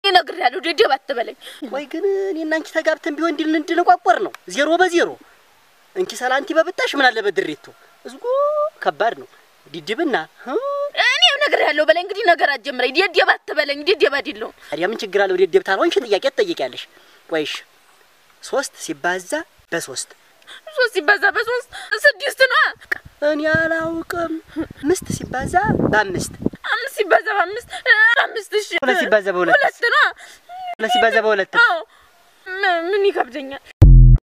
እነግርሃለሁ። ደደብ አትበለኝ። ወይ ግን እኔና አንቺ ተጋብተን ቢሆን እንዲል እንድንቋቆር ነው። ዜሮ በዜሮ እንኪ ሰላንቲ በብጣሽ ምን አለ በድሬቶ እዝጎ ከባድ ነው። ዲድብና እኔ እነግርሃለሁ በለኝ። እንግዲህ ነገር አትጀምረኝ። ደደብ አትበለኝ። ደደብ አይደለሁም። ታዲያ ምን ችግር አለው? ደደብ ታልሆንሽ ጥያቄ ትጠይቂያለሽ። ቆይሽ ሶስት ሲባዛ በሶስት ሶስት ሲባዛ በሶስት ስድስት ነው። እኔ አላውቅም። አምስት ሲባዛ በአምስት አምስት ሲባዛ በአምስት አምስት እሺ። ሁለት ሲባዛ በሁለት ሁለት ነው። ሁለት ሲባዛ በሁለት አዎ ምን ይከብደኛል?